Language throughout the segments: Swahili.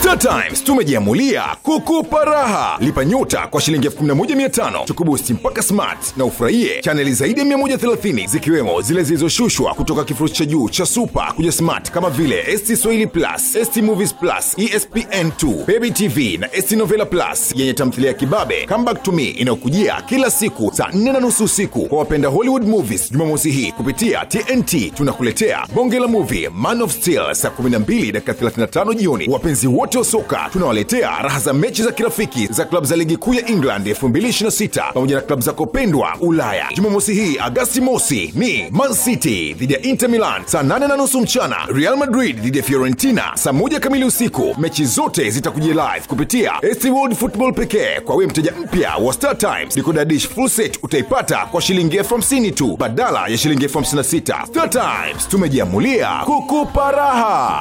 Star Times tumejiamulia kukupa raha. Lipa nyota kwa shilingi 11500 tukubusti mpaka smart na ufurahie chaneli zaidi ya 130 zikiwemo zile zilizoshushwa kutoka kifurushi cha juu cha super kuja smart kama vile ST Swahili Plus, ST Movies Plus, ESPN2, Baby TV na ST Novela Plus yenye tamthilia ya kibabe Come Back to Me inayokujia kila siku saa 4 na nusu usiku. Kwa wapenda Hollywood movies, Jumamosi hii kupitia TNT tunakuletea bonge la movie Man of Steel saa 12 dakika 35 jioni. Wapenzi wote wa soka tunawaletea raha za mechi za kirafiki za klabu za ligi kuu ya England 2026 pamoja na klabu zako pendwa Ulaya. Jumamosi hii Agasti mosi ni Man City dhidi ya Inter Milan saa 8 na nusu mchana, Real Madrid dhidi ya Fiorentina saa moja kamili usiku. Mechi zote zitakujia live kupitia ST World Football pekee. Kwa wewe mteja mpya wa Star Times, decoder dish full set utaipata kwa shilingi elfu hamsini tu badala ya shilingi elfu hamsini na sita. Star Times tumejiamulia kukupa raha.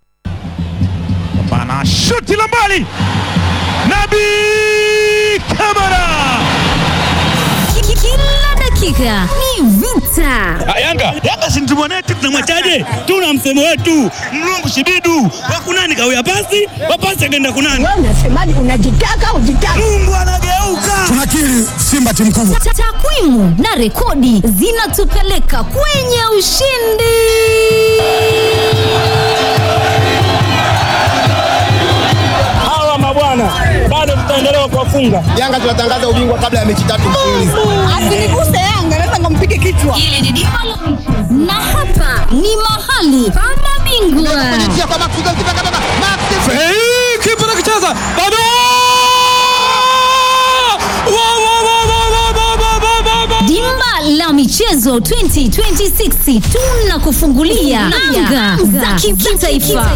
Bana shuti la mbali, Nabi Kamara. Kila dakika ni vita. Ah, Yanga Yanga si mtu mwanetu, tunamwachaje? Tuna msemo wetu mlungu shibidu wakunani kawia pasi wapasi akaenda kunani. Wewe unasemaje? Unajitaka ujitaka? Mungu anageuka. tunakiri Simba timu kubwa. Ta- Takwimu na rekodi zinatupeleka kwenye ushindi. Hawa mabwana bado tutaendelea kuwafunga. Yanga tunatangaza ubingwa kabla ya mechi tatu mfululizo. Asiniguse Yanga, naweza nikampige kichwa. Na hapa ni mahali pa mabingwa. Kipa nakicheza bado Wa, wa, wa, wa, wa, wa, wa, wa, wa, wa. Dimba la michezo 2026 tunakufungulia anga za kitaifa.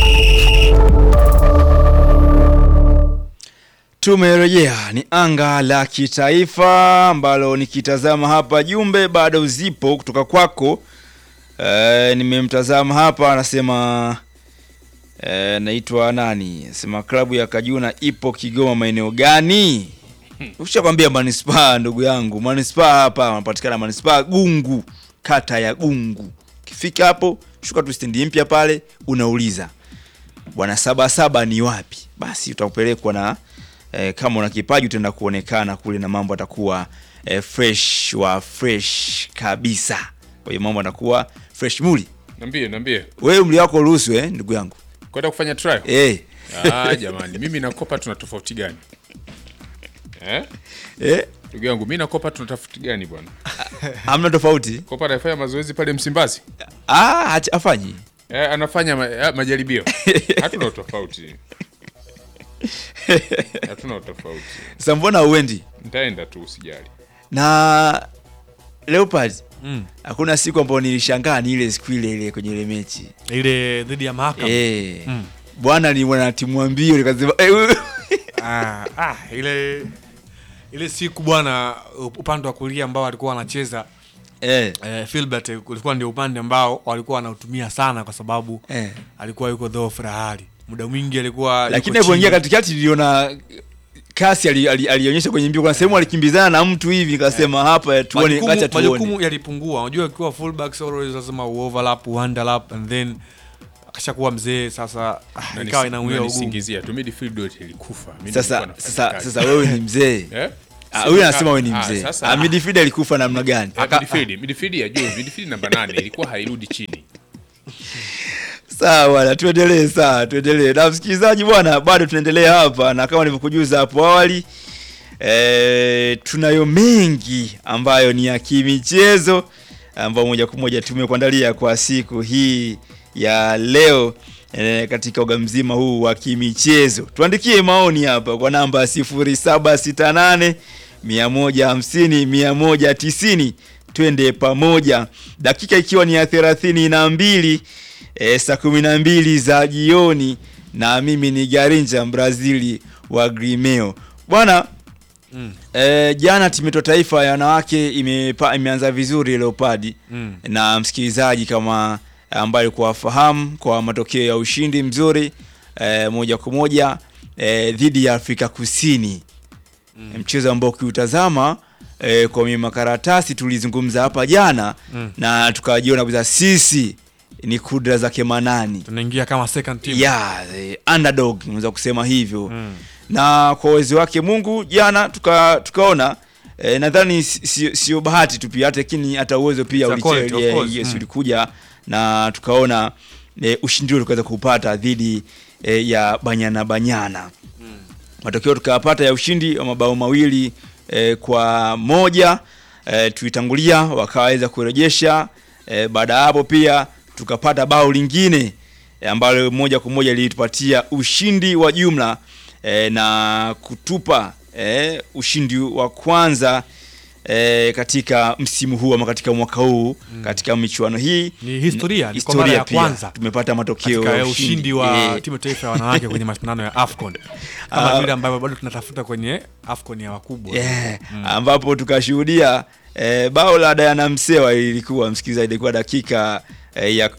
Tumerejea ni anga la kitaifa ambalo nikitazama hapa jumbe bado zipo kutoka kwako. E, nimemtazama hapa anasema e, naitwa nani? Anasema klabu ya Kajuna ipo Kigoma maeneo gani? Ushakwambia manispaa ndugu yangu. Manispaa hapa wanapatikana manispaa Gungu, kata ya Gungu. Ukifika hapo shuka tu stendi mpya pale unauliza bwana saba saba ni wapi basi utakupelekwa na eh, kama una kipaji utaenda kuonekana kule na mambo atakuwa eh, fresh wa fresh kabisa kwa hiyo mambo atakuwa fresh muli Niambie, niambie. wewe mli wako ruhusu eh, ndugu yangu Kwenda kufanya trial? eh, Ah, jamani, mimi na Kopa tuna tofauti gani? Eh? eh, Ndugu yangu, mimi na Kopa tuna tofauti gani bwana? hamna tofauti Kopa anafanya mazoezi pale Msimbazi. ah, hacha- afanyi Eh, anafanya ma, eh, majaribio. Hatuna utofauti. Hatuna utofauti. sasa mbona uendi Nitaenda tu usijali. na Leopard hakuna siku ambayo nilishangaa ni ile siku ile ile kwenye ile mechi ile dhidi ya mahakama eh, bwana ni mwana timu wa mbio nikasema eh, huyu- ah, ah, ile ile siku bwana upande wa kulia ambao walikuwa wanacheza eh, eh, Filbert ulikuwa ndio upande ambao walikuwa wanautumia sana kwa sababu eh. alikuwa yuko dhoofu la hali muda mwingi alikuwa lakini yuko alipoingia chini. katikati niliona kasi ali- ali- alionyesha kwenye mbio kuna sehemu alikimbizana na mtu hivi nikasema hapa tuone majukumu, acha tuone majukumu yalipungua unajua ukiwa fullbacks always lazima uoverlap uunderlap and then akashakuwa mzee sasa ah, Na ikawa nisi- inauia na ugumu nisingizia tu midfield yote ilikufa. Mimi sasa nilikuwa nafanya sasa kazi. sasa wewe ni mzee Eh? Ah, huyu anasema wewe ni Ah, mzee sasa- Ah, midfield alikufa namna gani Ah, midfield, midfield ya juu, midfield namba 8 ilikuwa hairudi chini. sawa bwana tuendelee sawa tuendelee na msikilizaji bwana bado tunaendelea hapa na kama nilivyokujuza hapo awali e, tunayo mengi ambayo ni ya kimichezo ambayo moja kwa moja tumekuandalia kwa siku hii ya leo e, katika uga mzima huu wa kimichezo tuandikie maoni hapa kwa namba 0768 150 190 twende pamoja dakika ikiwa ni ya thelathini na mbili e, saa kumi na mbili za jioni na mimi ni garinja brazili wa grimeo bwana mm. e, jana timu yetu ya taifa ya wanawake imepa, imeanza vizuri leopadi mm. na msikilizaji kama ambaye alikuwa afahamu kwa matokeo ya ushindi mzuri e, moja kwa moja e, dhidi ya afrika kusini mm. mchezo ambao ukiutazama e, kwa makaratasi tulizungumza hapa jana mm. na tukajiona kabisa sisi ni kudra zake Manani tunaingia kama second team yeah, the underdog unaweza kusema hivyo na kwa uwezo wake Mungu jana tuka, tukaona eh, nadhani si- sio sio bahati tu pia hata lakini hata uwezo pia It's a uliche- quality, of yeah, course. yes, Mm. ulikuja na tukaona eh, ushindi ule tukaweza kupata dhidi eh, ya Banyana Banyana matokeo tukayapata ya ushindi wa mabao mawili eh, kwa moja eh, tuitangulia wakaweza kurejesha eh, baada ya hapo pia tukapata bao lingine eh, ambalo moja kwa moja lilitupatia ushindi wa jumla eh, na kutupa eh, ushindi wa kwanza eh, katika msimu huu ama katika mwaka huu katika michuano hii Ni historia, ni kwa mara ya pia. kwanza tumepata matokeo katika ya ushindi wa Eh, timu ya taifa ya wanawake kwenye mashindano ya AFCON kama Ah. vile ambavyo bado tunatafuta kwenye AFCON ya wakubwa yeah. ambapo tukashuhudia eh, bao la Diana Msewa ilikuwa msikilizaji, ilikuwa dakika eh, ya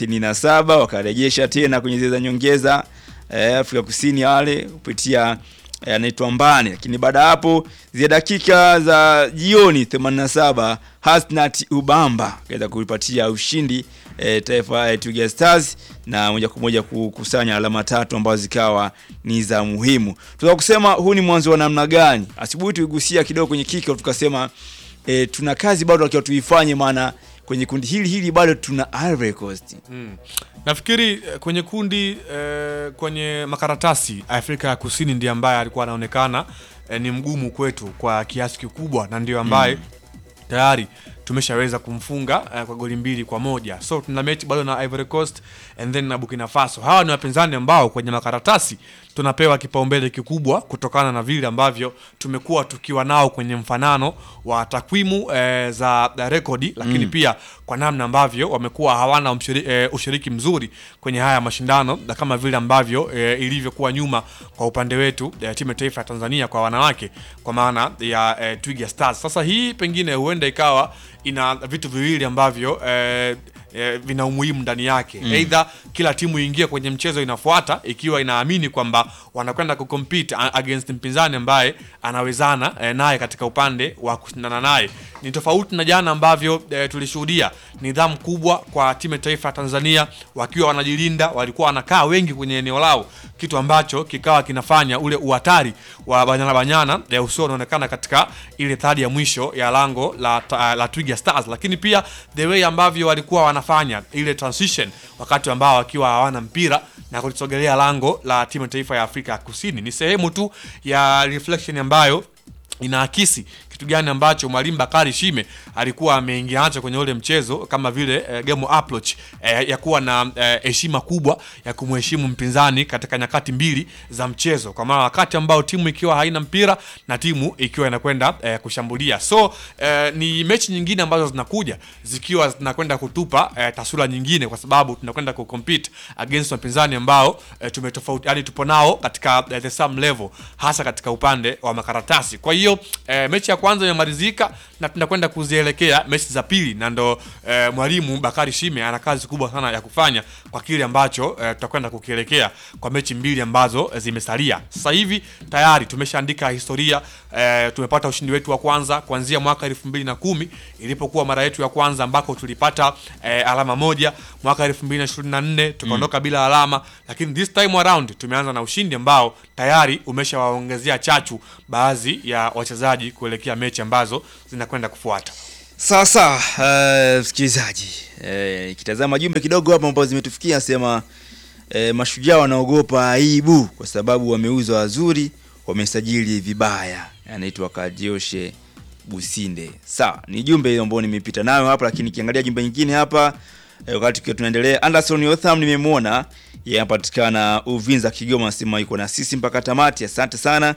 37 wakarejesha tena kwenye zile za nyongeza eh, Afrika Kusini wale kupitia eh, anaitwa Mbane, lakini baada ya hapo zile dakika za jioni 87 Hasnat Ubamba kaweza kuipatia ushindi eh, taifa eh, Twiga Stars na moja kwa moja kukusanya alama tatu ambazo zikawa ni za muhimu. Tunaweza kusema huu ni mwanzo wa namna gani? Asubuhi tuligusia kidogo kwenye kickoff tukasema eh, tuna kazi bado takiwa tuifanye, maana kwenye kundi hili hili bado tuna Ivory Coast. nafikiri eh, kwenye kundi eh, kwenye makaratasi Afrika ya Kusini ndiye ambaye alikuwa anaonekana eh, ni mgumu kwetu kwa kiasi kikubwa na ndio ambaye tayari tumeshaweza kumfunga eh, kwa goli mbili kwa moja so tuna mechi bado na Ivory Coast and then na Burkina Faso hawa ni wapinzani ambao kwenye makaratasi tunapewa kipaumbele kikubwa kutokana na vile ambavyo tumekuwa tukiwa nao kwenye mfanano wa takwimu eh, za za rekodi lakini pia kwa namna ambavyo wamekuwa hawana mshiri, eh, ushiriki mzuri kwenye haya mashindano na kama vile ambavyo eh, ilivyokuwa nyuma kwa upande wetu eh, timu ya taifa ya Tanzania kwa wanawake kwa maana ya eh, Twiga Stars. Sasa hii pengine huenda ikawa ina vitu viwili ambavyo eh, eh, vina umuhimu ndani yake mm. Aidha kila timu iingie kwenye mchezo inafuata ikiwa inaamini kwamba wanakwenda kucompete a- against mpinzani ambaye anawezana eh, naye katika upande wa kushindana naye. Ni tofauti na jana ambavyo eh, tulishuhudia nidhamu kubwa kwa timu ya taifa ya Tanzania wakiwa wanajilinda, walikuwa wanakaa wengi kwenye eneo lao, kitu ambacho kikawa kinafanya ule uhatari wa Banyana Banyana eh, usio unaonekana katika ile thadi ya mwisho ya lango la, ta- la Twiga Stars, lakini pia the way ambavyo walikuwa wanafanya ile transition wakati ambao wakiwa hawana mpira na kulisogelea lango la timu ya taifa ya Afrika ya Kusini ni sehemu tu ya reflection ambayo inaakisi kitu gani ambacho mwalimu Bakari Shime alikuwa ameingia nacho kwenye ule mchezo kama vile eh, game approach eh, ya kuwa na eh, heshima kubwa ya kumheshimu mpinzani katika nyakati mbili za mchezo, kwa maana wakati ambao timu ikiwa haina mpira na timu ikiwa inakwenda eh, kushambulia. So eh, ni mechi nyingine ambazo zinakuja zikiwa zinakwenda kutupa eh, taswira nyingine, kwa sababu tunakwenda kucompete against wapinzani ambao eh, tumetofauti, yani tupo nao katika eh, the same level, hasa katika upande wa makaratasi. Kwa hiyo eh, mechi ya kwanza imemalizika na tunakwenda kuzielekea mechi za pili, na ndo eh, mwalimu Bakari Shime ana kazi kubwa sana ya kufanya kwa kile ambacho eh, tutakwenda kukielekea kwa mechi mbili ambazo eh, zimesalia. Sasa hivi tayari tumeshaandika historia eh, tumepata ushindi wetu wa kwanza kuanzia mwaka elfu mbili na kumi ilipokuwa mara yetu ya kwanza ambako tulipata eh, alama moja mwaka elfu mbili na ishirini na nne tukaondoka bila alama, lakini this time around tumeanza na ushindi ambao tayari umeshawaongezea chachu baadhi ya wachezaji kuelekea mechi ambazo zinakwenda kufuata. Sawa sawa, eh, msikilizaji, eh, ikitazama jumbe kidogo hapa ambazo zimetufikia sema eh, mashujaa wanaogopa aibu kwa sababu wameuza wazuri, wamesajili vibaya. Anaitwa Kajioshe Businde. Sawa, ni jumbe hiyo ambayo nimepita nayo hapa, lakini kiangalia jumbe nyingine hapa eh, wakati tukiwa tunaendelea, Anderson Yotham nimemwona yeye anapatikana Uvinza Kigoma, sema yuko na sisi mpaka tamati. Asante sana.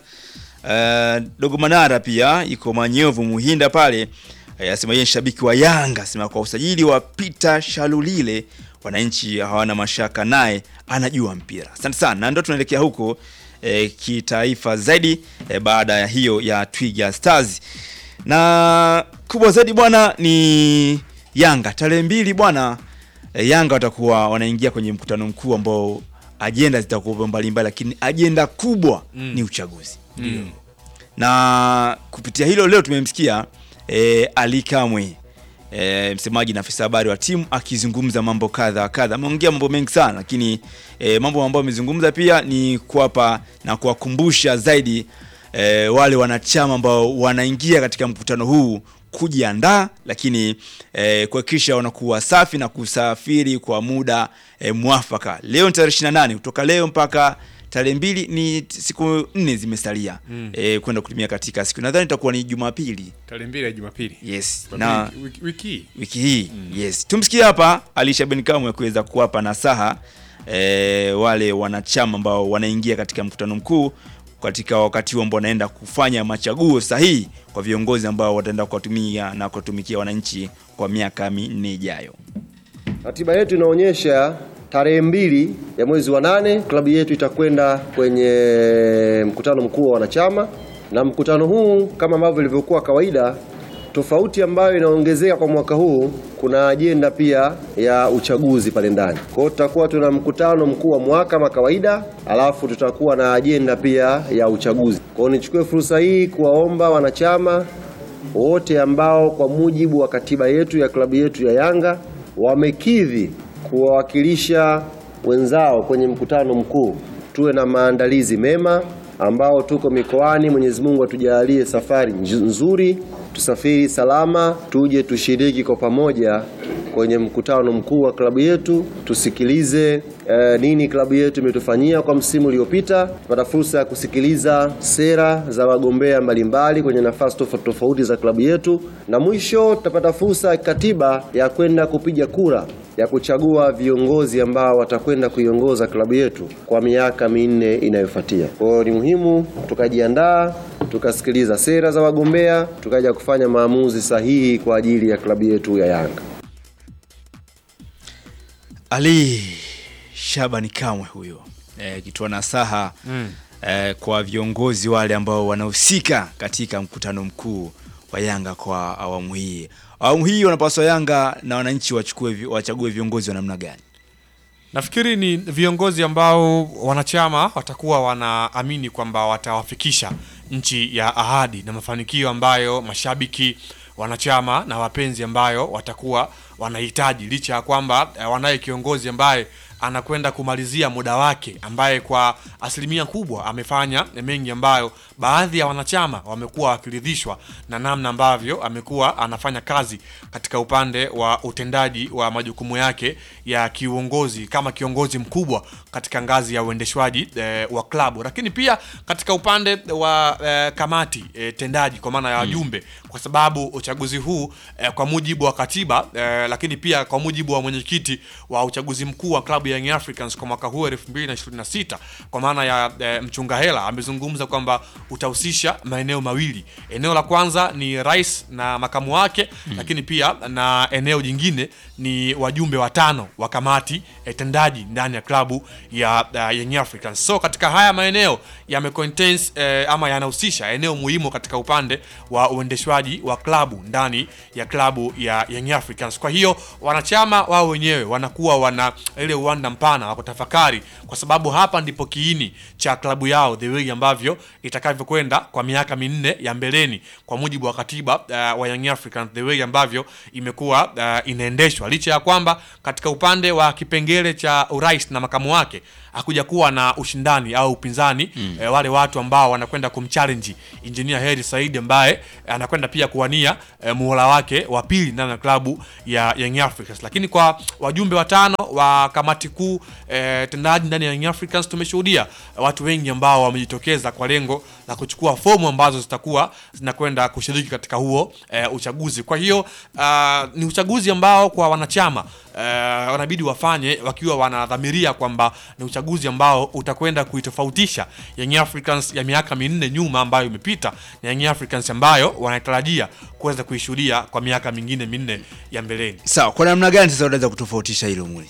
Uh, Dogo Manara pia iko Manyovu Muhinda pale Eh, asema yeye ni shabiki wa Yanga, asema kwa usajili wa Peter Shalulile wananchi hawana mashaka naye, anajua mpira. Asante sana, na ndio tunaelekea huko eh, kitaifa zaidi eh, baada ya hiyo ya Twiga Stars, na kubwa zaidi bwana ni Yanga tarehe mbili bwana eh, Yanga watakuwa wanaingia kwenye mkutano mkuu ambao ajenda zitakuwa mbalimbali, lakini ajenda kubwa ni uchaguzi na kupitia hilo leo tumemsikia e, Ali Kamwe e, msemaji na afisa habari wa timu akizungumza mambo kadha wa kadha. Ameongea mambo mengi sana, lakini e, mambo ambayo amezungumza pia ni kuwapa na kuwakumbusha zaidi e, wale wanachama ambao wanaingia katika mkutano huu kujiandaa, lakini e, kuhakikisha wanakuwa safi na kusafiri kwa muda e, mwafaka. Leo ni tarehe 28 kutoka leo mpaka tarehe mbili ni t- siku nne zimesalia Mm. e, kwenda kutumia katika siku nadhani itakuwa ni Jumapili tarehe mbili ya Jumapili. yes Jumapili na wiki, wiki hii. wiki hii yes tumsikie hapa Alisha Ben Kamwe kuweza kuwapa nasaha e, wale wanachama ambao wanaingia katika mkutano mkuu katika wakati huu ambao wanaenda kufanya machaguo sahihi kwa viongozi ambao wataenda kuwatumia na kuwatumikia wananchi kwa miaka minne ijayo. Ratiba yetu inaonyesha tarehe mbili ya mwezi wa nane klabu yetu itakwenda kwenye mkutano mkuu wa wanachama, na mkutano huu kama ambavyo ilivyokuwa kawaida, tofauti ambayo inaongezeka kwa mwaka huu, kuna ajenda pia ya uchaguzi pale ndani. Kwa hiyo tutakuwa tuna mkutano mkuu wa mwaka kama kawaida, alafu tutakuwa na ajenda pia ya uchaguzi. Kwa hiyo nichukue fursa hii kuwaomba wanachama wote ambao kwa mujibu wa katiba yetu ya klabu yetu ya Yanga wamekidhi kuwawakilisha wenzao kwenye mkutano mkuu, tuwe na maandalizi mema ambao tuko mikoani. Mwenyezi Mungu atujalie safari nj- nzuri, tusafiri salama, tuje tushiriki kwa pamoja kwenye mkutano mkuu wa klabu yetu, tusikilize eh, nini klabu yetu imetufanyia kwa msimu uliopita. Tupata fursa ya kusikiliza sera za wagombea mbalimbali kwenye nafasi tofauti tofauti za klabu yetu, na mwisho tutapata fursa ya katiba ya kwenda kupiga kura ya kuchagua viongozi ambao watakwenda kuiongoza klabu yetu kwa miaka minne inayofuatia. Kwa hiyo ni muhimu tukajiandaa, tukasikiliza sera za wagombea, tukaja kufanya maamuzi sahihi kwa ajili ya klabu yetu ya Yanga. Ali Shabani Kamwe huyo akitoa nasaha Mm. eh, kwa viongozi wale ambao wanahusika katika mkutano mkuu wa Yanga kwa awamu hii. Awamu hii wanapaswa Yanga na wananchi wachukue vi- wachague viongozi wa namna gani? Nafikiri ni viongozi ambao wanachama watakuwa wanaamini kwamba watawafikisha nchi ya ahadi na mafanikio ambayo mashabiki, wanachama na wapenzi ambayo watakuwa wanahitaji, licha ya kwamba eh, wanaye kiongozi ambaye anakwenda kumalizia muda wake, ambaye kwa asilimia kubwa amefanya mengi ambayo baadhi ya wanachama wamekuwa wakiridhishwa na namna ambavyo amekuwa anafanya kazi katika upande wa utendaji wa majukumu yake ya kiuongozi kama kiongozi mkubwa katika ngazi ya uendeshwaji eh, wa klabu, lakini pia katika upande wa eh, kamati eh, tendaji kwa maana ya wajumbe kwa sababu uchaguzi huu eh, kwa mujibu wa katiba eh, lakini pia kwa mujibu wa mwenyekiti wa uchaguzi mkuu wa klabu ya Young Africans kwa mwaka huu 2026 kwa maana ya eh, mchunga hela amezungumza kwamba utahusisha maeneo mawili. Eneo la kwanza ni rais na makamu wake mm. lakini pia na eneo jingine ni wajumbe watano wa kamati eh, tendaji ndani ya klabu ya uh, Young Africans. So katika haya maeneo yame contains eh, ama yanahusisha eneo muhimu katika upande wa uendeshwaji wa klabu ndani ya klabu ya Young Africans. Kwa hiyo wanachama wao wenyewe wanakuwa wana ile uwanda mpana wa kutafakari, kwa sababu hapa ndipo kiini cha klabu yao, the way ambavyo itakavyokwenda kwa miaka minne ya mbeleni, kwa mujibu wa katiba uh, wa Young Africans, the way ambavyo imekuwa uh, inaendeshwa, licha ya kwamba katika upande wa kipengele cha urais na makamu wake hakuja kuwa na ushindani au upinzani mm. eh, wale watu ambao wanakwenda kumchallenge Engineer Hersi Said ambaye eh, anakwenda pia kuwania eh, muhula wake wa pili ndani ya klabu ya Young Africans. Lakini kwa wajumbe watano wa kamati kuu eh, tendaji ndani ya Young Africans tumeshuhudia eh, watu wengi ambao wamejitokeza kwa lengo la kuchukua fomu ambazo zitakuwa zinakwenda kushiriki katika huo eh, uchaguzi. Kwa hiyo uh, ni uchaguzi ambao kwa wanachama uh, wanabidi wafanye wakiwa wanadhamiria kwamba ni uchaguzi ambao utakwenda kuitofautisha Young Africans ya miaka minne nyuma ambayo imepita na Young Africans ambayo wanatarajia kuweza kuishuhudia kwa miaka mingine minne ya mbeleni. Sawa, kwa namna gani sasa unaweza kutofautisha hilo muli?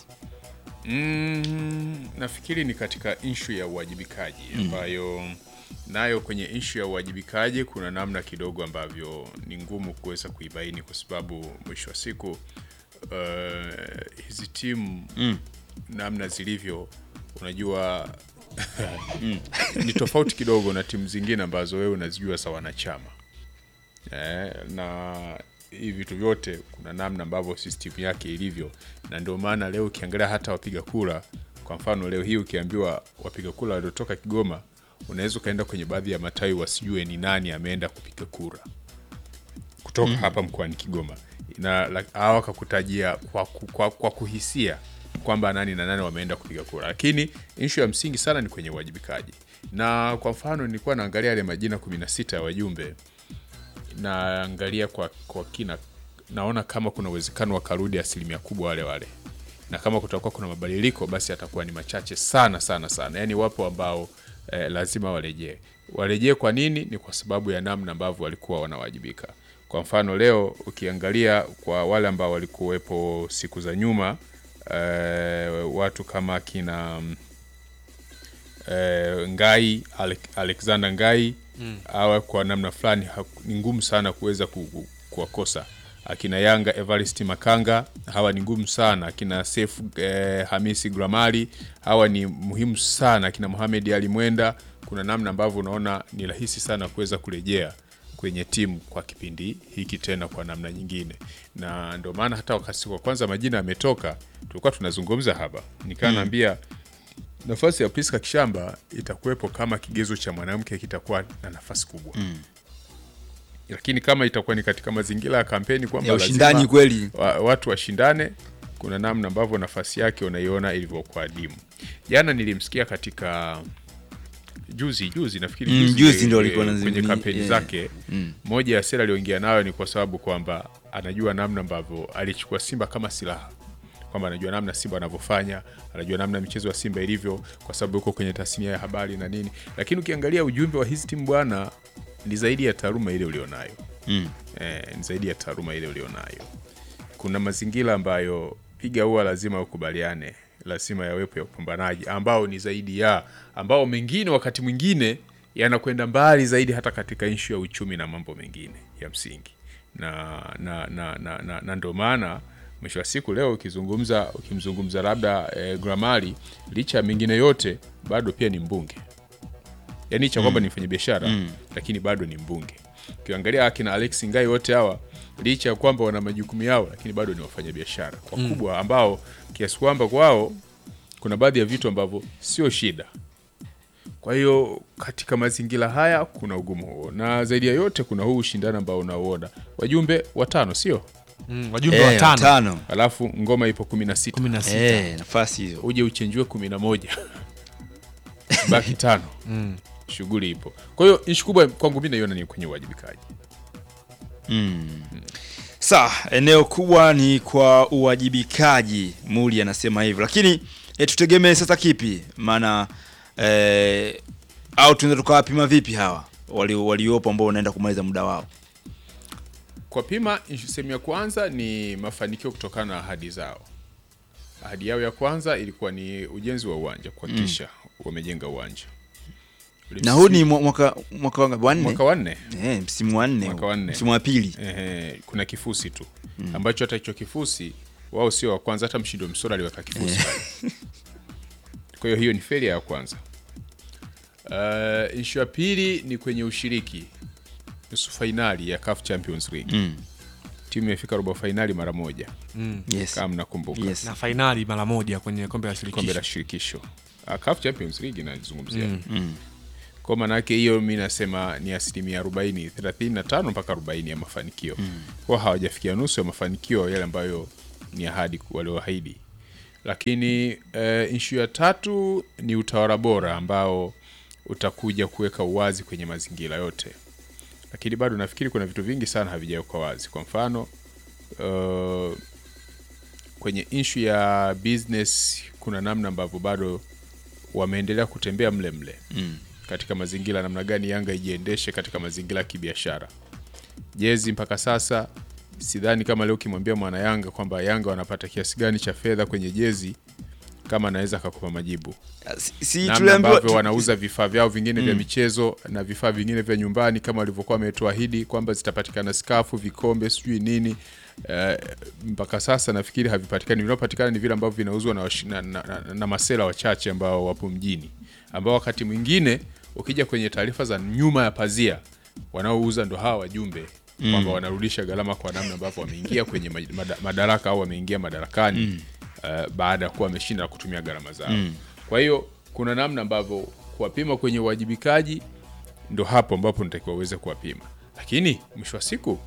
Mm, nafikiri ni katika inshu ya uwajibikaji ambayo nayo kwenye inshu ya uwajibikaji kuna namna kidogo ambavyo ni ngumu kuweza kuibaini kwa sababu mwisho wa siku uh, hizi timu Mm. namna zilivyo unajua ni tofauti kidogo na timu zingine ambazo wewe unazijua za wanachama eh, na hivi vitu vyote kuna namna ambavyo system yake ilivyo, na ndio maana leo ukiangalia hata wapiga kura, kwa mfano leo hii ukiambiwa wapiga kura waliotoka Kigoma, unaweza ukaenda kwenye baadhi ya matawi wasijue ni nani ameenda kupiga kura kutoka hapa mkoani Kigoma na la- hawa wakakutajia kwa, ku- kwa, kwa kuhisia kwamba nani na nani wameenda kupiga kura, lakini ishu ya msingi sana ni kwenye uwajibikaji. Na kwa mfano nilikuwa naangalia yale majina 16 ya wajumbe, naangalia kwa, kwa kina, naona kama kuna uwezekano wakarudi asilimia kubwa wale wale, na kama kutakuwa kuna mabadiliko basi atakuwa ni machache sana sana sana. Yani wapo ambao eh, lazima warejee. Warejee kwa nini? Ni kwa sababu ya namna ambavyo walikuwa wanawajibika. Kwa mfano leo ukiangalia kwa wale ambao walikuwepo siku za nyuma eh, watu kama kina mm, eh, Ngai Ale- Alexander Ngai Mm. awa kwa namna fulani haku- ni ngumu sana kuweza ku- ku- kuwakosa. Akina Yanga Evarist Makanga hawa ni ngumu sana. Akina Seif eh, Hamisi Gramali hawa ni muhimu sana. Akina Mohamed Ali Mwenda, kuna namna ambavyo unaona ni rahisi sana kuweza kurejea kwenye timu kwa kipindi hiki tena kwa namna nyingine, na ndio maana hata wakati wa kwanza majina yametoka, tulikuwa tunazungumza hapa, nikaa Mm. naambia nafasi ya Priska Kishamba itakuwepo kama kigezo cha mwanamke kitakuwa na nafasi kubwa Mm. lakini kama itakuwa ni katika mazingira ya kampeni kwamba Ya ushindani lazima kweli. wa, watu washindane, kuna namna ambavyo nafasi yake unaiona ilivyokuwa adimu. Jana nilimsikia katika juzi juzi nafikiri Mm, juzi juzi ndio- ndio alikuwa kwenye anazungumzia, kampeni yeah. zake Mm. moja ya sera aliyoingia nayo ni kwa sababu kwamba anajua namna ambavyo alichukua Simba kama silaha kwamba anajua namna Simba anavyofanya, anajua namna michezo ya Simba ilivyo, kwa sababu yuko kwenye tasnia ya habari na nini. Lakini ukiangalia ujumbe wa hizi timu bwana, ni zaidi ya taaluma ile ulionayo Mm. eh, ni zaidi ya taaluma ile ulionayo. Kuna mazingira ambayo piga huwa lazima ukubaliane, lazima yawepo ya upambanaji ambao ni zaidi ya ambao mengine wakati mwingine yanakwenda mbali zaidi hata katika ishu ya uchumi na mambo mengine ya msingi na na na, na, na, na ndio maana mwisho wa siku leo ukizungumza ukimzungumza labda eh, Gramali licha ya mengine yote bado pia ni mbunge yaani licha ya kwamba Mm. ni mfanyabiashara Mm. lakini bado ni mbunge. Ukiangalia akina Alex Ngai wote hawa licha ya kwamba wana majukumu yao, lakini bado ni wafanyabiashara wakubwa ambao kiasi kwamba kwao kuna baadhi ya vitu ambavyo sio shida. Kwa hiyo katika mazingira haya kuna ugumu huo, na zaidi ya yote kuna huu ushindani ambao unauona, wajumbe watano sio Mm, wajumbe Eh, watano. watano. alafu ngoma ipo kumi na sita Kumi na sita. Eh, nafasi hizo uje uchenjue kumi na moja baki tano Mm. shughuli ipo. Kwa hiyo ishu kubwa kwangu mi naiona ni kwenye uwajibikaji. Mm. Sawa, eneo kubwa ni kwa uwajibikaji, Muli anasema hivyo, lakini e, tutegemee sasa kipi? Maana e, au tunaweza tukawapima vipi hawa wali- waliopo ambao wanaenda kumaliza muda wao? Kwa pima, ishu- sehemu ya kwanza ni mafanikio kutokana na ahadi zao. Ahadi yao ya kwanza ilikuwa ni ujenzi wa uwanja, kuhakikisha wamejenga uwanja. Ule Na huu ni msimu- mwa- mwaka mwaka wangapi? Wa nne? mwaka wa nne Eh, msimu wa nne. mwaka wa nne. Msimu wa pili. Ehe, kuna kifusi tu ambacho hata hicho kifusi wao sio wa kwanza, hata mshindo msora aliweka kifusi pale. Kwa hiyo hiyo ni failure ya kwanza. Uh, ishu ya pili ni kwenye ushiriki nusu fainali ya CAF Champions League Mm. timu imefika robo fainali mara moja Mm. Yes. kama mnakumbuka na fainali mara moja kwenye kombe la kombe shirikisho la shirikisho uh, CAF Champions League inazungumzia Mm. Mm. kwa maanake hiyo mi nasema ni asilimia 40 35 mpaka 40 ya mafanikio Mm. kwa hawajafikia nusu ya mafanikio yale ambayo ni ahadi walioahidi lakini eh, ishu ya tatu ni utawala bora ambao utakuja kuweka uwazi kwenye mazingira yote lakini bado nafikiri kuna vitu vingi sana havijawekwa wazi kwa mfano uh, kwenye ishu ya business kuna namna ambavyo bado wameendelea kutembea mle mle Mm. katika mazingira namna gani Yanga ijiendeshe katika mazingira ya kibiashara. Jezi mpaka sasa sidhani kama leo ukimwambia mwana Yanga kwamba Yanga wanapata kiasi gani cha fedha kwenye jezi kama anaweza akakupa majibu. si Namna tuliambiwa- ambavyo tu- wanauza vifaa vyao vingine vya Mm. michezo na vifaa vingine vya nyumbani kama walivyokuwa wametuahidi kwamba zitapatikana skafu, vikombe, sijui nini. Eh, mpaka sasa nafikiri havipatikani. Vinavyopatikana ni vile ambavyo vinauzwa na, washi- na, na, na, na masela wachache ambao wapo mjini, ambao wakati mwingine ukija kwenye taarifa za nyuma ya pazia wanaouza ndo hawa wajumbe kwamba wanarudisha gharama kwa namna ambavyo wameingia kwenye ma- mada- madaraka au wameingia madarakani uh, baada ya kuwa wameshinda na kutumia gharama zao. Kwa hiyo kuna namna ambavyo kuwapima kwenye uwajibikaji ndo hapo ambapo nitakiwa uweze kuwapima, lakini mwisho wa siku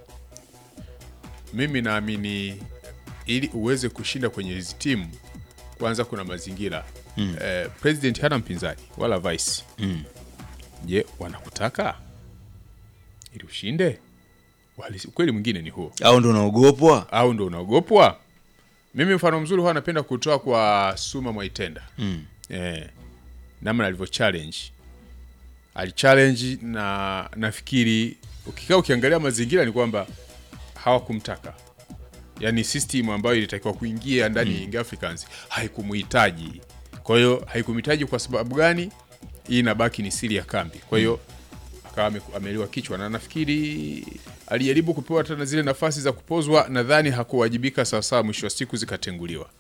mimi naamini ili uweze kushinda kwenye hizi timu kwanza kuna mazingira mm. eh, president hana mpinzani wala vice Mm. je wanakutaka ili ushinde Uhalisi- ukweli mwingine ni huo au ndo unaogopwa au ndo unaogopwa mimi mfano mzuri huwa napenda kutoa kwa suma mwaitenda mm. eh, namna alivyo challenge alichallenge na nafikiri ukikaa ukiangalia mazingira ni kwamba hawakumtaka yaani system ambayo ilitakiwa kuingia ndani ya Young Africans haikumuhitaji kwa hiyo haikumhitaji kwa sababu gani hii inabaki ni siri ya kambi kwa hiyo akawa ame- ameliwa kichwa na nafikiri alijaribu kupewa tena zile nafasi za kupozwa nadhani hakuwajibika sawasawa mwisho wa siku zikatenguliwa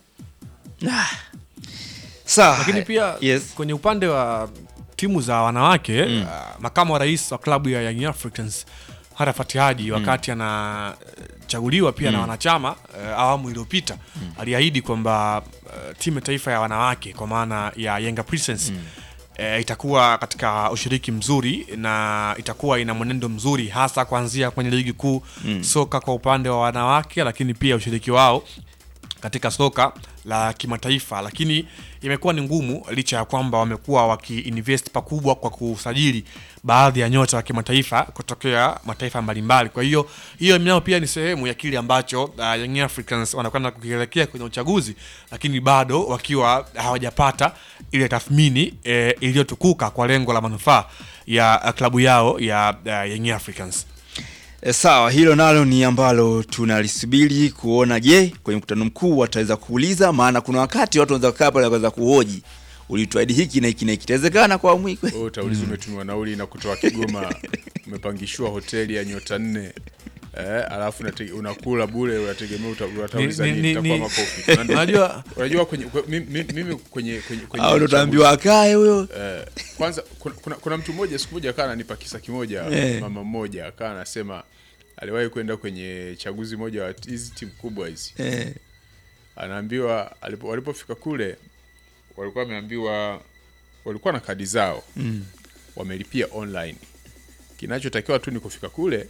sawa lakini pia yes. kwenye upande wa timu za wanawake mm. uh, makamu wa rais wa klabu ya Young Africans Arafat Haji wakati anachaguliwa pia na wanachama uh, awamu iliyopita aliahidi kwamba uh, timu ya taifa ya wanawake kwa maana ya Yanga Princess eh, itakuwa katika ushiriki mzuri na itakuwa ina mwenendo mzuri hasa kuanzia kwenye ligi kuu soka kwa upande wa wanawake, lakini pia ushiriki wao katika soka la kimataifa, lakini imekuwa ni ngumu licha ya kwamba wamekuwa wakiinvest pakubwa kwa kusajili baadhi ya nyota wa kimataifa kutokea mataifa mbalimbali. Kwa hiyo hiyo nao pia ni sehemu ya kile ambacho uh, Young Africans wanakwenda kukielekea kwenye uchaguzi, lakini bado wakiwa hawajapata ile tathmini eh, iliyotukuka kwa lengo la manufaa ya uh, klabu yao ya uh, Young Africans. E, sawa, hilo nalo ni ambalo tunalisubiri kuona. Je, kwenye mkutano mkuu wataweza kuuliza? Maana kuna wakati watu wanaweza kukaa pale wakaweza kuhoji, ulituahidi hiki na hiki na hiki, itawezekana kwa awamu hii kweli? Wewe utauliza umetumiwa nauli na kutoa Kigoma, umepangishiwa hoteli ya nyota nne eh, alafu unate- unakula bure, unategemea uta- utauliza Ni- nini? ni- Itakuwa ni- makofi. Unajua- Unajua unajua kwenye kwe- mi- mi- mimi kwenye kwenye kwenye Au ndo uchaguzi- utaambiwa akae huyo eh, kwanza kuna, kuna, kuna mtu mmoja siku moja akaa ananipa kisa kimoja Eh. mama mmoja akaa anasema aliwahi kwenda kwenye chaguzi moja wa hizi timu kubwa hizi eh. anaambiwa alipo, walipofika kule walikuwa wameambiwa walikuwa na kadi zao Mm. wamelipia online kinachotakiwa tu ni kufika kule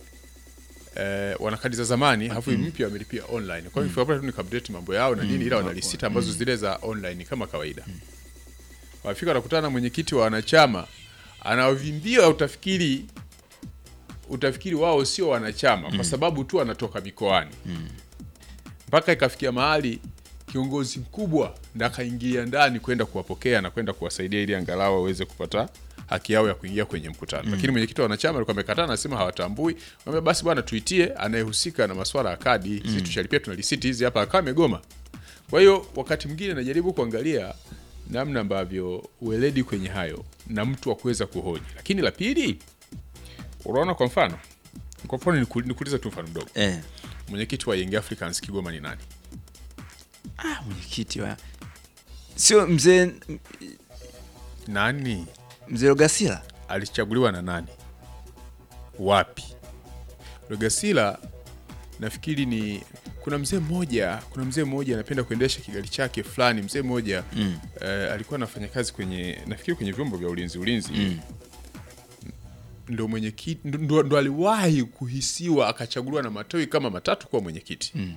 eh, wana kadi za zamani alafu mm. mpya wamelipia online kwa hiyo mm. pale tu ni update mambo yao na nini ila wana risiti ambazo zile za online kama kawaida wafika wanakutana na mwenyekiti wa wanachama anawavimbia utafikiri utafikiri wao sio wanachama kwa sababu tu anatoka mikoani mpaka ikafikia mahali kiongozi mkubwa ndo akaingia ndani kwenda kuwapokea na kwenda kuwasaidia ili angalau waweze kupata haki yao ya kuingia kwenye mkutano lakini mwenyekiti wa wanachama alikuwa amekataa anasema hawatambui Wambia, basi bwana tuitie anayehusika na maswala ya kadi sisi tushalipia tuna risiti hizi hapa akawa amegoma kwa hiyo wakati mwingine najaribu kuangalia namna ambavyo ueledi kwenye hayo na mtu wa kuweza kuhoji lakini la pili unaona kwa mfano kwa mfano niku- nikuulize tu mfano mdogo Eh. mwenyekiti wa Young Africans Kigoma ni nani Ah, mwenyekiti wa sio mzee nani mzee Rogasila alichaguliwa na nani wapi Rogasila nafikiri ni kuna mzee mmoja kuna mzee mmoja anapenda kuendesha kigali chake fulani mzee mmoja mm. eh, alikuwa anafanya kazi kwenye nafikiri kwenye vyombo vya ulinzi ulinzi mm. ndo mwenyekiti ndo, ndo, ndo aliwahi kuhisiwa akachaguliwa na matawi kama matatu kuwa mwenyekiti mm.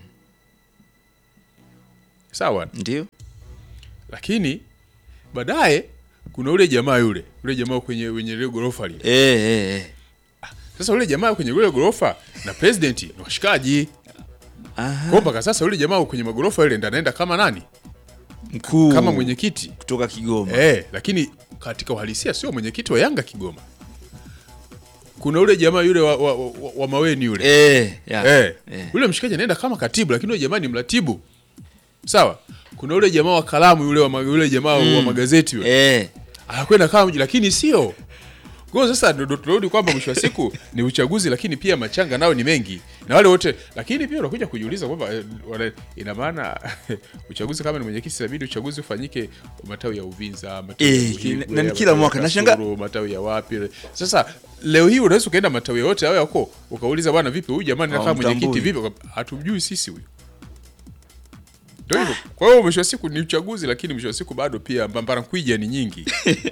sawa ndio lakini baadaye kuna ule jamaa yule ule jamaa kwenye wenye ile ghorofa lile eh, eh, eh. sasa ule jamaa kwenye ile ghorofa na president ni washikaji Aha. kwa mpaka sasa ule jamaa kwenye magorofa yule ndo anaenda kama nani mkuu kama mwenyekiti kutoka Kigoma eh, lakini katika uhalisia sio mwenyekiti wa Yanga Kigoma kuna ule jamaa yule wa, wa, wa, wa maweni yule eh, ya. eh, eh. ule mshikaji anaenda kama katibu lakini ule jamaa ni mratibu sawa kuna ule jamaa wa kalamu yule wa, ma- yule jamaa wa magazeti yule Eh. anakwenda kama mji lakini sio Kwa hiyo sasa ndo ndo tunarudi kwamba mwisho wa siku ni uchaguzi, lakini pia machanga nao ni mengi na wale wote, lakini pia unakuja kujiuliza kwamba eh, wana- ina maana uchaguzi kama ni mwenyekiti, inabidi uchaguzi ufanyike matawi ya Uvinza, matawi ya Eh, Buhigwe, na- na ni matawi kila ya mwaka. Kasulu, Nashangaa- matawi ya wapi. Sasa leo hii unaweza ukaenda matawi yote hayo yako ukauliza, bwana, vipi huyu jamani nakaa Hawamtambui. mwenyekiti vipi? Hatumjui sisi huyu ndio hivyo. Kwa hiyo mwisho wa siku ni uchaguzi, lakini mwisho wa siku bado pia mbambarankwija ni nyingi.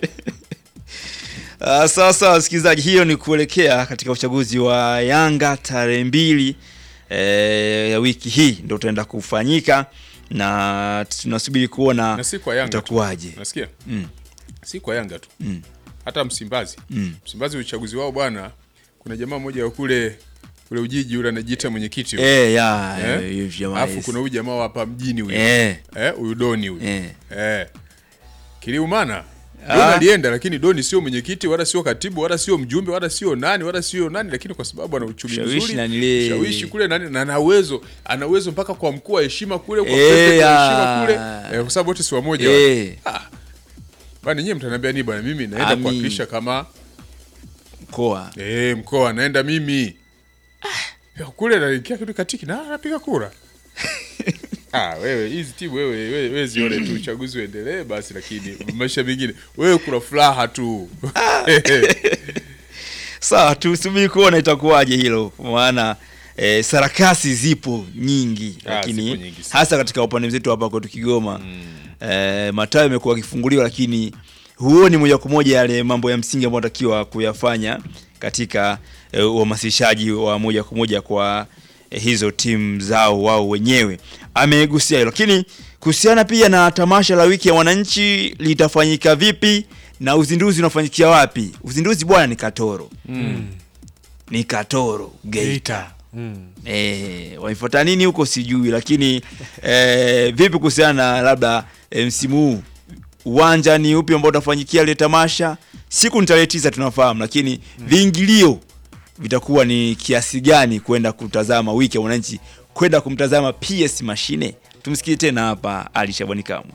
Uh, sawa sawa wasikilizaji, hiyo ni kuelekea katika uchaguzi wa Yanga tarehe mbili eh, ya wiki hii ndio utaenda kufanyika na tunasubiri kuona na si kwa Yanga tu. itakuwaje. Nasikia Mm. si kwa Yanga tu Mm. hata Msimbazi Mm. Msimbazi uchaguzi wao bwana, kuna jamaa mmoja wa kule kule Ujiji yule anajiita mwenyekiti huyu. Eh, ya, Eh? eh, huyu jamaa Alafu yes. kuna huyu jamaa wa hapa mjini huyu Eh. eh, huyu Doni huyu Eh. eh. Kiliumana Ah. Doni alienda, lakini Doni sio mwenyekiti wala sio katibu wala sio mjumbe wala sio nani wala sio nani, lakini kwa sababu ana uchumi Ushawishi mzuri, na nile- ushawishi kule nani, na ana uwezo ana uwezo mpaka kwa mkuu wa heshima kule kwa Eh, president wa ya. heshima kule eh, kwa sababu wote si wamoja Eh. wale. Ah. Bwana nyie mtaniambia nini bwana, mimi naenda Ami. kuwakilisha kama mkoa eh, mkoa naenda mimi ah. kule naingia kitu katiki na napiga kura Ah, wewe hizi timu wewe, wewe, wewe zione tu uchaguzi uendelee basi, lakini maisha mengine wewe kuna furaha tu Sawa, tusubiri kuona itakuwaje hilo, maana eh, sarakasi zipo nyingi, Ah, lakini zipo nyingi sana. hasa katika upande mzetu hapa kwetu Kigoma eh, matawi yamekuwa yakifunguliwa, lakini huoni moja kwa moja yale mambo ya msingi ambayo anatakiwa kuyafanya katika eh, uhamasishaji wa moja kwa moja kwa eh, hizo timu zao wao wenyewe. Amegusia hilo, lakini kuhusiana pia na tamasha la wiki ya wananchi litafanyika vipi na uzinduzi unafanyikia wapi? Uzinduzi bwana ni Katoro Mm. ni Katoro Geita. Geita. Mm. Eh, waifuata nini huko sijui, lakini eh, vipi kuhusiana na labda eh, msimu huu uwanja ni upi ambao utafanyikia ile tamasha? Siku ni tarehe tisa tunafahamu, lakini viingilio vitakuwa ni kiasi gani kwenda kutazama wiki ya wananchi, kwenda kumtazama PS Mashine? Tumsikie tena hapa Ali Shabani Kamwe.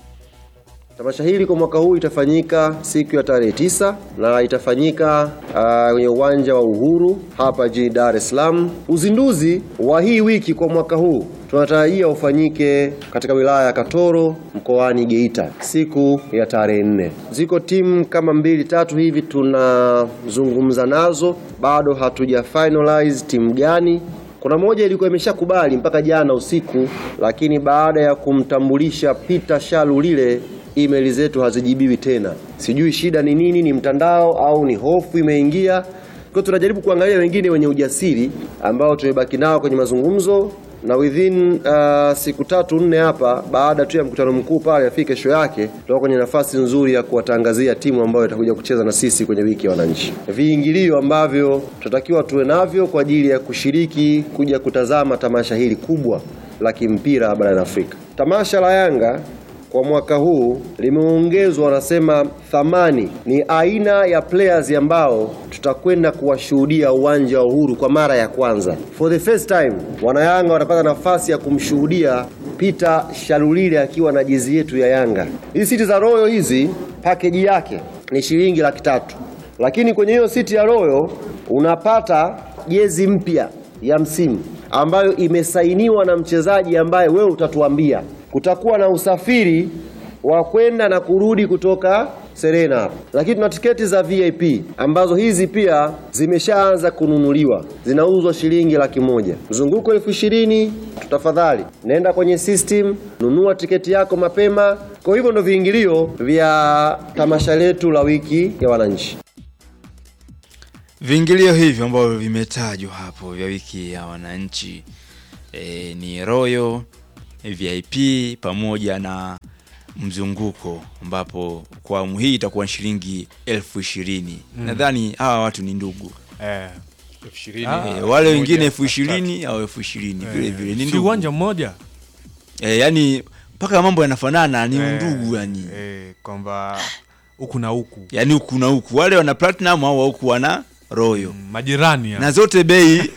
Tamasha hili kwa mwaka huu itafanyika siku ya tarehe tisa na itafanyika ah, kwenye uwanja wa Uhuru hapa jijini Dar es Salaam. Uzinduzi wa hii wiki kwa mwaka huu tunatarajia ufanyike katika wilaya ya Katoro mkoani Geita siku ya tarehe nne. Ziko timu kama mbili tatu hivi tunazungumza nazo, bado hatuja finalize timu gani kuna moja ilikuwa imeshakubali mpaka jana usiku, lakini baada ya kumtambulisha Peter Shalu lile email zetu hazijibiwi tena. Sijui shida ni nini, ni mtandao au ni hofu imeingia. Kwa hiyo tunajaribu kuangalia wengine wenye ujasiri ambao tumebaki nao kwenye mazungumzo na within uh, siku tatu nne hapa, baada tu ya mkutano mkuu pale afike kesho yake, tutakuwa kwenye nafasi nzuri ya kuwatangazia timu ambayo itakuja kucheza na sisi kwenye wiki ya wananchi. Viingilio ambavyo tutatakiwa tuwe navyo kwa ajili ya kushiriki kuja kutazama tamasha hili kubwa la kimpira barani Afrika. Tamasha la Yanga kwa mwaka huu limeongezwa, wanasema thamani ni aina ya players ambao tutakwenda kuwashuhudia uwanja wa Uhuru kwa mara ya kwanza. For the first time, wanayanga watapata nafasi ya kumshuhudia Peter Shalulile akiwa na jezi yetu ya Yanga. Hizi siti za Royal hizi package yake ni shilingi laki tatu, lakini kwenye hiyo siti ya Royal unapata jezi mpya ya msimu ambayo imesainiwa na mchezaji ambaye wewe utatuambia. Kutakuwa na usafiri wa kwenda na kurudi kutoka Serena hapa, lakini tuna tiketi za VIP ambazo hizi pia zimeshaanza kununuliwa, zinauzwa shilingi laki moja, mzunguko elfu ishirini. Tafadhali nenda kwenye system, nunua tiketi yako mapema. Kwa hivyo ndo viingilio vya tamasha letu la wiki ya wananchi. Viingilio hivyo ambavyo vimetajwa hapo vya wiki ya wananchi e, ni Royal VIP pamoja na mzunguko ambapo kwa awamu hii itakuwa ni shilingi elfu ishirini. Mm. Nadhani hawa watu ni ndugu Eh. elfu ishirini Ah. e, wale wengine elfu ishirini au elfu ishirini vile vile ni si ndugu uwanja mmoja e, yani mpaka mambo yanafanana ni Eh, ndugu yani eh, kwamba huku na huku yani huku na huku wale wana platinum au huku wana royo majirani na zote bei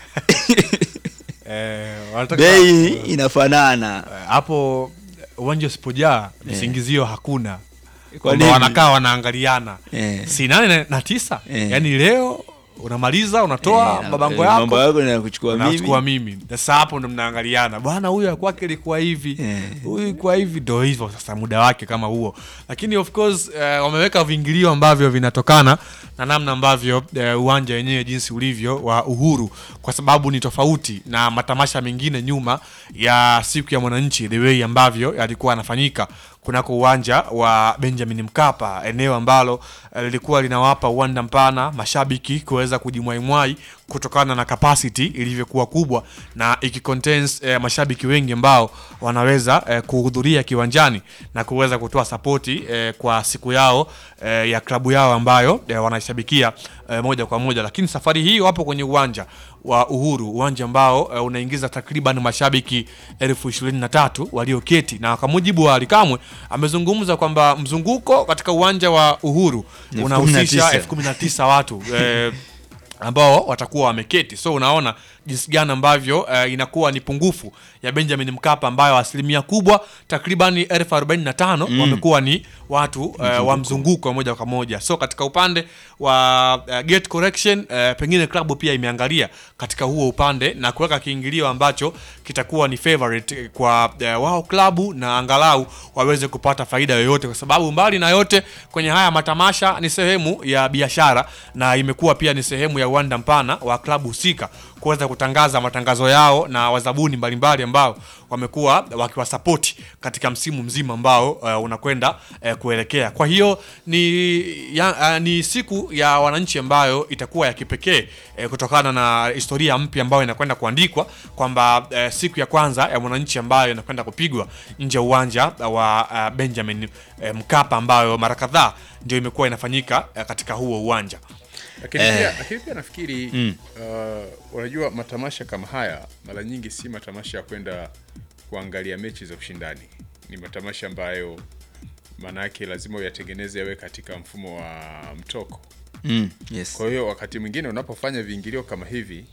eh, wanataka- bei inafanana Eh, hapo uwanja usipojaa visingizio hakuna kwamba nini? wanakaa wanaangaliana Eh. si nane na- na tisa Eh. yaani leo unamaliza unatoa Eh, mabango eh, yako mambo yako na kuchukua mimi. nachukua mimi sasa hapo ndo mnaangaliana bwana huyu ya kwake ilikuwa hivi huyu ilikuwa hivi ndo hivyo sasa muda wake kama huo lakini of course eh, wameweka viingilio ambavyo vinatokana na namna ambavyo eh, uwanja wenyewe jinsi ulivyo wa uhuru kwa sababu ni tofauti na matamasha mengine nyuma ya siku ya mwananchi the way ambavyo yalikuwa yanafanyika kunako uwanja wa Benjamin Mkapa, eneo ambalo eh, lilikuwa linawapa uwanda mpana mashabiki kuweza kujimwaimwai kutokana na capacity ilivyokuwa kubwa na ikicontains eh, mashabiki wengi ambao wanaweza eh, kuhudhuria kiwanjani na kuweza kutoa sapoti eh, kwa siku yao eh, ya klabu yao ambayo eh, wanaishabikia eh, moja kwa moja, lakini safari hii wapo kwenye uwanja wa Uhuru, uwanja ambao eh, unaingiza takriban mashabiki elfu ishirini na tatu walioketi, na kwa mujibu wa Alikamwe amezungumza kwamba mzunguko katika uwanja wa Uhuru Ni elfu unahusisha kumi na tisa. elfu kumi na tisa watu eh, ambao watakuwa wameketi so unaona jinsi gani ambavyo uh, inakuwa ni pungufu ya benjamin mkapa ambayo asilimia kubwa takriban elfu arobaini na tano Mm. wamekuwa ni watu uh, wa mzunguko wa moja kwa moja so katika upande wa uh, gate correction uh, pengine klabu pia imeangalia katika huo upande na kuweka kiingilio ambacho kitakuwa ni favorite kwa uh, wao klabu na angalau waweze kupata faida yoyote kwa sababu mbali na yote kwenye haya matamasha ni sehemu ya biashara na imekuwa pia ni sehemu ya uwanda mpana wa klabu husika kuweza kutangaza matangazo yao na wazabuni mbalimbali ambao wamekuwa wakiwasapoti katika msimu mzima ambao uh, unakwenda uh, kuelekea. Kwa hiyo ni, ya, uh, ni siku ya wananchi ambayo itakuwa ya kipekee uh, kutokana na historia mpya ambayo inakwenda kuandikwa kwamba uh, siku ya kwanza ya mwananchi ambayo inakwenda kupigwa nje ya uwanja wa uh, Benjamin uh, Mkapa ambayo mara kadhaa ndio imekuwa inafanyika uh, katika huo uwanja. lakini Eh. pia, lakini pia nafikiri Mm. uh, unajua matamasha kama haya mara nyingi si matamasha ya kwenda kuangalia mechi za ushindani ni matamasha ambayo maana yake lazima uyatengeneze yawe katika mfumo wa mtoko Mm, yes. kwa hiyo wakati mwingine unapofanya viingilio kama hivi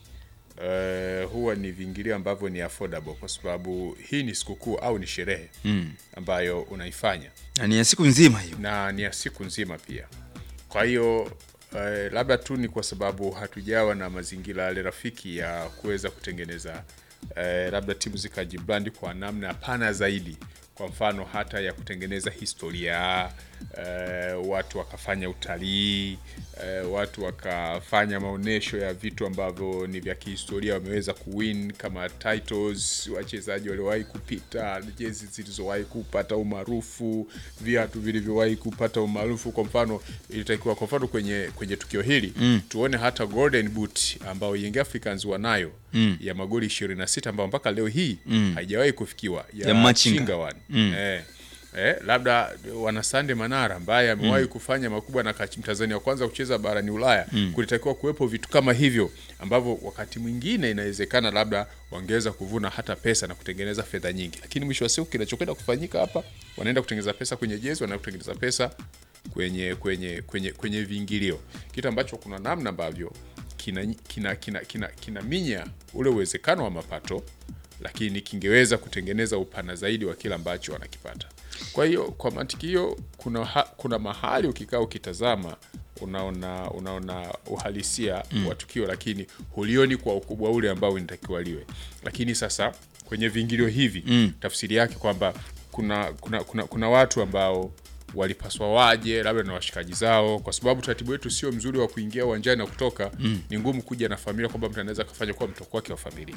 uh, huwa ni viingilio ambavyo ni affordable kwa sababu hii ni sikukuu au ni sherehe Mm. ambayo unaifanya Na ni ya siku nzima hiyo na ni ya siku nzima pia kwa hiyo eh, labda tu ni kwa sababu hatujawa na mazingira yale rafiki ya kuweza kutengeneza eh, labda timu zikajibrandi kwa namna pana zaidi kwa mfano hata ya kutengeneza historia eh, watu wakafanya utalii eh, watu wakafanya maonyesho ya vitu ambavyo ni vya kihistoria wameweza kuwin kama titles wachezaji waliowahi kupita jezi zilizowahi kupata umaarufu viatu vilivyowahi kupata umaarufu kwa mfano ilitakiwa kwa mfano kwenye kwenye tukio hili Mm. tuone hata golden boot ambayo Young Africans wanayo Mm. ya magoli 26 ambayo mpaka leo hii Mm. haijawahi kufikiwa ya, Ya Machinga. Chinga one. Mm. Eh, eh, labda wana Sande Manara ambaye amewahi kufanya makubwa na kachi- Mtanzania wa kwanza kucheza barani Ulaya Mm. kulitakiwa kuwepo vitu kama hivyo ambavyo wakati mwingine inawezekana labda wangeweza kuvuna hata pesa na kutengeneza fedha nyingi, lakini mwisho wa siku kinachokwenda kufanyika hapa, wanaenda kutengeneza pesa kwenye jezi, wanaenda kutengeneza pesa kwenye kwenye kwenye kwenye viingilio, kitu ambacho kuna namna ambavyo kina kina kina kina, kina minya ule uwezekano wa mapato, lakini kingeweza kutengeneza upana zaidi wa kile ambacho wanakipata. Kwa hiyo kwa mantiki hiyo, kuna, ha, kuna mahali ukikaa ukitazama unaona unaona uhalisia Mm. wa tukio, lakini hulioni kwa ukubwa ule ambao inatakiwa liwe. Lakini sasa kwenye viingilio hivi Mm. tafsiri yake kwamba kuna, kuna, kuna, kuna watu ambao walipaswa waje labda na washikaji zao, kwa sababu utaratibu wetu sio mzuri wa kuingia uwanjani na kutoka. Mm. Ni ngumu kuja na familia kwamba mtu anaweza kafanya kuwa mtoko wake wa familia.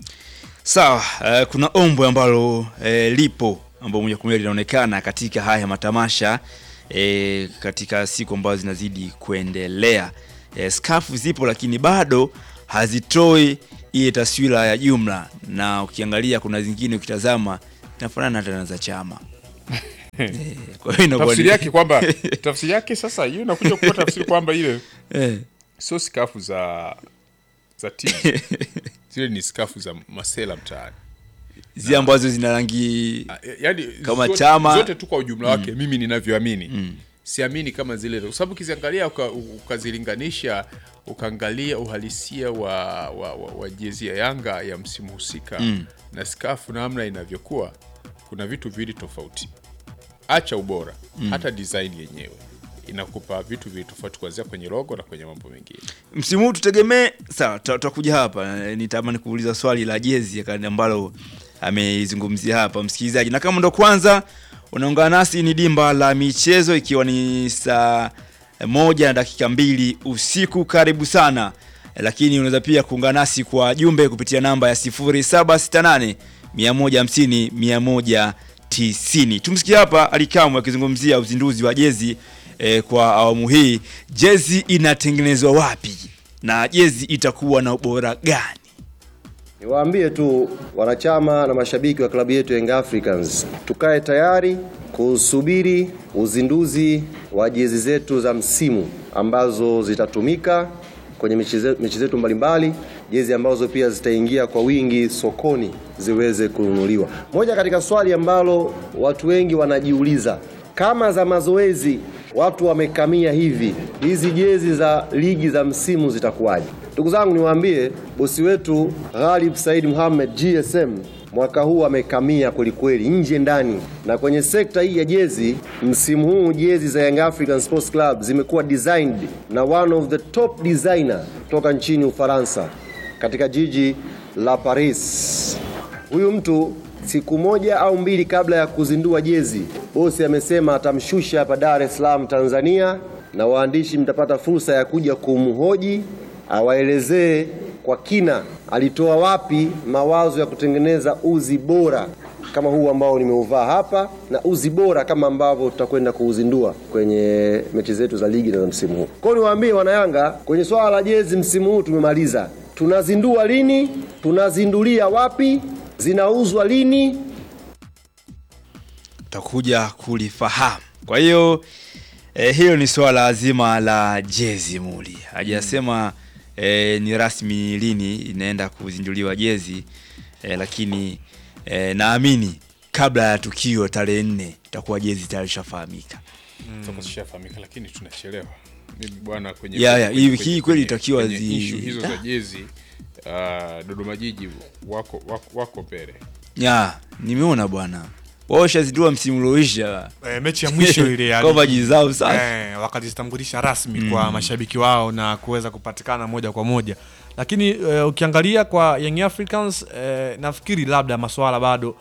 Sawa, eh, kuna ombwe ambalo eh, lipo ambao moja kwa moja linaonekana katika haya matamasha eh, katika siku ambazo zinazidi kuendelea. Eh, skafu zipo lakini bado hazitoi ile taswira ya jumla, na ukiangalia kuna zingine ukitazama zinafanana hata na za chama eh, kwa hiyo inakuwa tafsiri ni- yake kwamba tafsiri yake sasa hiyo inakuja kuwa tafsiri kwamba ile Eh. sio skafu za za timu zile ni skafu za masela mtaani zile ambazo zina rangi yani kama zote, chama zote tu kwa ujumla wake Mm. mimi ninavyoamini siamini kama zile kwa sababu ukiziangalia uka, ukazilinganisha ukaangalia uhalisia wa, wa, wa, wa jezi ya Yanga ya msimu husika Mm. na skafu namna inavyokuwa kuna vitu viwili tofauti acha ubora hata design yenyewe inakupa vitu vitu tofauti kuanzia kwenye logo na kwenye mambo mengine msimu huu tutegemee sawa tuta- tutakuja hapa Eh, nitamani kuuliza swali la jezi kani ambalo ameizungumzia hapa msikilizaji na kama ndo kwanza unaungana nasi ni dimba la michezo ikiwa ni saa moja na dakika mbili usiku karibu sana Eh, lakini unaweza pia kuungana nasi kwa jumbe kupitia namba ya 0768 150 190 tumsikia hapa alikamwe akizungumzia uzinduzi wa jezi eh, kwa awamu hii jezi inatengenezwa wapi na jezi itakuwa na ubora gani Niwaambie tu wanachama na mashabiki wa klabu yetu Young Africans, tukae tayari kusubiri uzinduzi wa jezi zetu za msimu ambazo zitatumika kwenye mechi ze- mechi zetu mbalimbali, jezi ambazo pia zitaingia kwa wingi sokoni ziweze kununuliwa. Moja katika swali ambalo watu wengi wanajiuliza, kama za mazoezi watu wamekamia hivi, hizi jezi za ligi za msimu zitakuwaje? Ndugu zangu, niwaambie bosi wetu Ghalib Said Mohamed GSM mwaka huu amekamia kwelikweli, nje ndani. Na kwenye sekta hii ya jezi, msimu huu jezi za Young African Sports Club zimekuwa designed na one of the top designer toka nchini Ufaransa katika jiji la Paris. Huyu mtu siku moja au mbili kabla ya kuzindua jezi, bosi amesema atamshusha hapa Dar es Salaam Tanzania, na waandishi mtapata fursa ya kuja kumhoji awaelezee kwa kina alitoa wapi mawazo ya kutengeneza uzi bora kama huu ambao nimeuvaa hapa na uzi bora kama ambavyo tutakwenda kuuzindua kwenye mechi zetu za ligi na za msimu huu. Kwa hiyo niwaambie wanayanga, kwenye swala la jezi msimu huu tumemaliza. Tunazindua lini? Tunazindulia wapi? Zinauzwa lini? utakuja kulifahamu kwa hiyo eh, hilo ni swala zima la jezi muli hajasema eh, ni rasmi lini inaenda kuzinduliwa jezi eh, lakini eh, naamini kabla ya tukio tarehe nne itakuwa jezi tayari ishafahamika Toka zishafahamika lakini tunachelewa mimi bwana kwenye Ya, ya, kwenye- hii- kwenye- hii kweli kwenye- itakiwa kwenye zi- issue hizo za Ah. jezi uh, Dodoma Jiji wako wako, wako mbele ya nimeona bwana wao shazindua msimu ulioisha Eh, mechi ya mwisho ile ya Kwamba ligi. jezi zao safi. eh, wakajitambulisha rasmi kwa mashabiki wao na kuweza kupatikana moja kwa moja lakini eh, ukiangalia kwa Young Africans eh, nafikiri labda masuala bado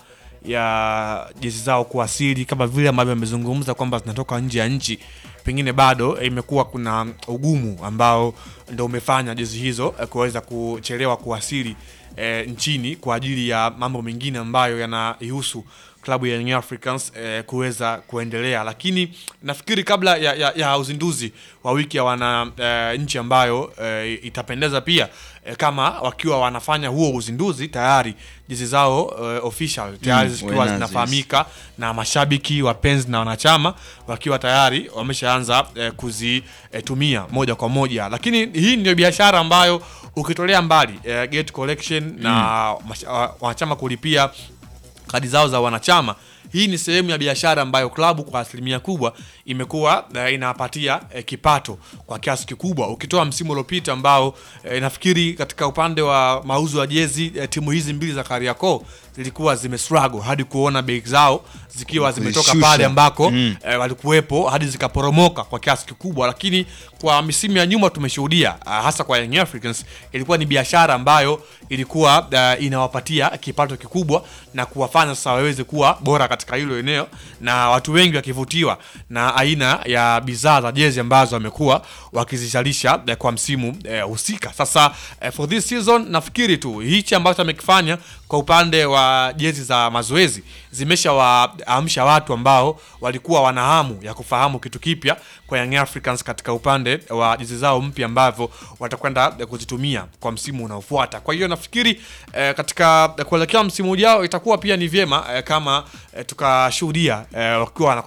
ya jezi zao kuwasili kama vile ambavyo amezungumza kwamba zinatoka nje ya nchi pengine bado eh, imekuwa kuna ugumu ambao ndo umefanya jezi hizo eh, kuweza kuchelewa kuwasili eh, nchini kwa ajili ya mambo mengine ambayo yanaihusu klabu ya Young Africans eh, kuweza kuendelea, lakini nafikiri kabla ya, ya, ya uzinduzi wa wiki ya wana eh, nchi ambayo eh, itapendeza pia eh, kama wakiwa wanafanya huo uzinduzi tayari jezi zao eh, official tayari Mm, zikiwa wenazo zinafahamika na mashabiki wapenzi na wanachama wakiwa tayari wameshaanza eh, kuzitumia moja kwa moja, lakini hii ndio biashara ambayo ukitolea mbali eh, gate collection na masha- wa- wanachama kulipia kadi zao za wanachama hii ni sehemu ya biashara ambayo klabu kwa asilimia kubwa imekuwa eh, inapatia eh, kipato kwa kiasi kikubwa ukitoa msimu uliopita ambao eh, nafikiri katika upande wa mauzo ya jezi eh, timu hizi mbili za Kariakoo zilikuwa zimestruggle hadi kuona bei zao zikiwa zimetoka Kuzishusha. pale ambako Mm. eh, walikuwepo hadi zikaporomoka kwa kiasi kikubwa, lakini kwa misimu ya nyuma tumeshuhudia uh, hasa kwa Young Africans ilikuwa ni biashara ambayo ilikuwa uh, inawapatia kipato kikubwa na kuwafanya sasa waweze kuwa bora katika hilo eneo, na watu wengi wakivutiwa na aina ya bidhaa za jezi ambazo wamekuwa wakizizalisha uh, kwa msimu uh, husika. Sasa uh, for this season nafikiri tu hichi ambacho amekifanya kwa upande wa jezi za mazoezi zimeshawaamsha watu ambao walikuwa wana hamu ya kufahamu kitu kipya kwa Young Africans katika upande wa jezi zao mpya ambavyo watakwenda eh, kuzitumia kwa msimu unaofuata. Kwa hiyo nafikiri eh, katika kuelekea msimu ujao itakuwa pia ni vyema eh, kama eh, tukashuhudia eh, wakiwa wana